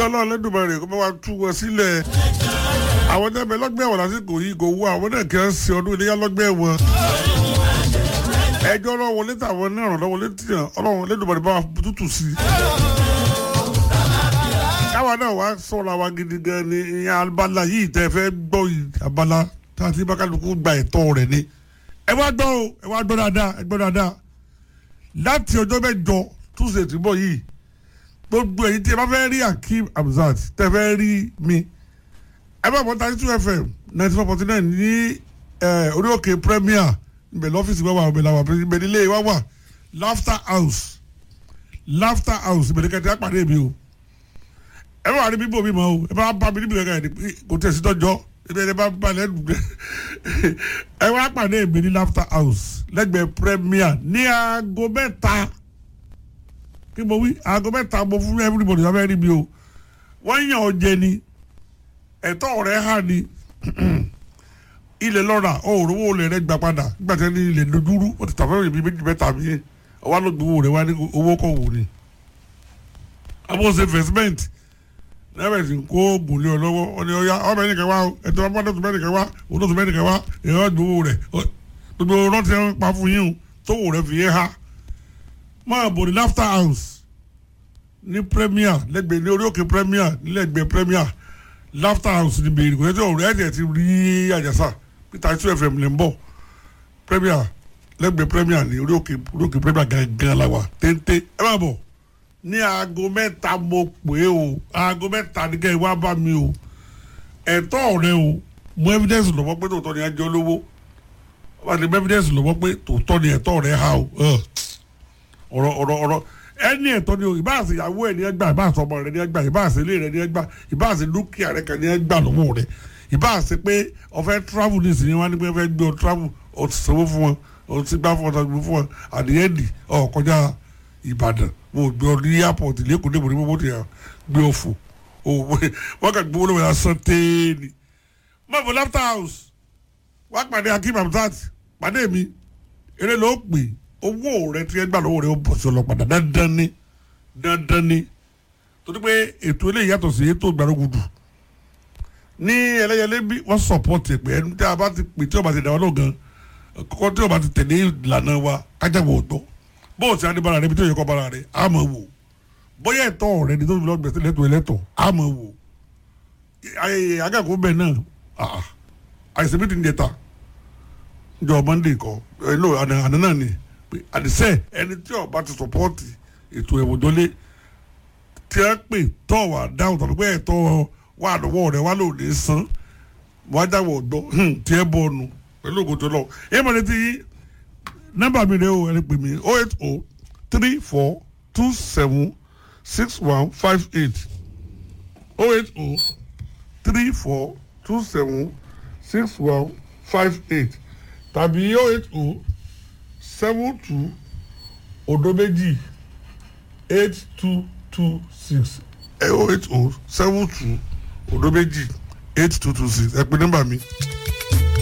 ọlọ́run lẹ́dùnmọ̀rẹ́ kó bá wa tú wọn sílẹ̀ àwọn ẹgbẹ́ lọ́gbẹ́ ẹ̀wọ̀n lásìkò yìí kò wú àwọn náà kí wọ́n ṣe ọdún iléyà lọ́gbẹ́ ẹ̀wọ̀n ẹjọ́ ọlọ́run létí àwọn náà ràn lọ́wọ́ létí yàn ọlọ́run lẹ́dùnmọ̀rẹ́ bá wa tútù sí i káwa náà wá sọ̀rọ̀ àwa gidi gan ni ìyẹn abala yìí tẹ́ fẹ́ gbọ́ yìí abala tá a ti bá kálukú gba ẹ̀tọ́ rẹ̀ ni ẹ wá gbọ́ o ẹ wá gbọ́ dáadáa ẹ gbọ́ dáadáa láti ọjọ́ mẹ́jọ túnṣe tí bọ̀ yìí gbogbo èyí tí ẹ bá fẹ́ rí Akeem Hamzat tẹ́ fẹ́ rí mi ẹ bá bọ́ thirty two fm ninety four forty nine ní orí òkè premier ibẹ̀ lọ́fíìsì wa wà ibẹ̀ làwà ibẹ̀ nílé wa wà laughter house laughter house ibẹ̀ ní kẹ́tẹ́ àpàdé mi o ẹ bá wà ní bíbó mi mọ́ o ẹ bá bá mi níbi kankan ẹ̀ kò tẹ̀sí tọ́jọ́ ibi ẹni bá bá lẹ́nu ẹ wá pàdé mi ní laughter house lẹ́gbẹ̀ẹ́ premier ní aago mẹ́ta kí mo wí aago mẹ́ta mo fún everybody wọ́n fẹ́ rí mi o wọ́n yàn ọ́ jẹ ni ẹ̀tọ́ rẹ̀ hà ní ilẹ̀ lọ́ra òòrùn olè rẹ̀ gbà padà nígbà tí wọ́n ní ilẹ̀ dojúrú wọ́n ti tàfẹ́ ibi méjì mẹ́ta mi ọwọ́ ló gbowó rẹ̀ wá ní owó kọ̀ wò ni. abóse investment náírà sì ń kó oògùn lé ọ lọ́wọ́ ọ ní ọya ọmọ ẹnìkan wá ẹ̀tọ́ ọmọ ọdún mẹ́nìkan wá olóòtú mẹ́nìkan wá èèyàn gbowó rẹ̀ gbogbo rántí ẹ̀ ń pa fún yín o tó wò rẹ̀ fi yé ha máa bò ní laughter house ní premier lẹ́gbẹ̀ẹ́ ní orí òkè premier nílẹ̀gbẹ̀ẹ́ premier laughter house ní bèrè kò tẹ́tẹ́ ọ̀rẹ́ ẹ̀jẹ̀ ti rí àjàsà peter two fm lè ń bọ̀ premier lẹ́gbẹ̀ẹ́ premier ní orí òkè orí òkè premier gangan la wà téńté ẹ máa bọ̀ ní aago mẹ́ta mo pè é o aago mẹ́ta ní kẹ́ ẹ wá bá mi o ẹ̀tọ́ rẹ o mú evidence lọ́wọ́ pé tòótọ́ ni ẹ jẹ́ olówó wọ́n ti mú evidence lọ́wọ́ pé tòótọ́ ni ẹ̀tọ́ rẹ ha o ọ̀rọ̀ ọ̀rọ̀ ọ̀rọ̀ ẹni ẹ̀tọ́ ni o ìbáàsì ìyàwó ẹ̀ ní ẹgbà ìbáàsì ọmọ rẹ̀ ní ẹgbà ìbáàsì ilé rẹ̀ ní ẹgbà ìbáàsì dúkìá rẹ̀ kan ní ẹgbà lọ́wọ́ rẹ̀ ìbáàsì pé ọ̀fẹ́ travel ní ìsìn wọn ni pé ọ̀fẹ́ gbé ọ travel ọ ti sanwó fún wọn ọ ti gbá fún ọ ti gbé fún wọn àdìyẹ́ndì ọ kọjá Ìbàdàn wọn ò gbé ọ ní airport lẹ́kọ̀ọ́ ní ìbòrí mọ́tò yà gbé ọ fò wọn kà gbé olówó yà sàn téèni mọ̀fọ́ laughter house wá pàdé Akeem Hamzat pàdé mi eré ló pè owó rẹ tí ẹ gbà lọ́wọ́ rẹ ó bọ̀ sí ọlọ́pàá dandan ni dandan ni torí pé ètò eléyìí yàtọ̀ sí ètò ìgbàlógudu ní ẹlẹ́yẹlé bí wọ́n sọ̀pọ̀tì pé ẹni tí a bá ti pè tí o bá ti dàwọn náà gan kọ́kọ́ tí o bá ti tẹ̀lé ìlànà wa kájàgbọ̀ ọ̀dọ́ bóò tí a ní bára rẹ bí tí o yẹ kọ́ bára rẹ á mọ̀ wò bóyá ẹ̀tọ́ rẹ ni tó fi lọ́ọ́ gbèsè lẹ́tọ̀ ẹlẹ́tọ̀ á mọ̀ wò agàkó bẹ́ẹ̀ náà àìsàn bí ti ń jẹta jọ Monday kọ ẹ lọ àná náà ni àdìsẹ́ ẹni tí ọba ti sọpọ́ọ̀tì ètò ìwòjọ́lé tí a pè tọ́ wà dáhùn tọ́lú pé ẹ̀tọ́ wà lọ́wọ́ rẹ̀ wà lóde san wàá dáwọ̀ ọ̀dọ́ tí ẹ bọ̀ ọ̀nù pẹ̀lú ògùn tó lọ. ẹ mọ̀ létí nọ́mbà mi rẹ̀ o ẹni pè mí o eight o three four two seven six one five eight o eight o three four two seven six one five eight tàbí o eight o seven two odo méjì eight two two six oh eight oh seven two odo méjì eight two two six ẹ pè nọ́mbà mi.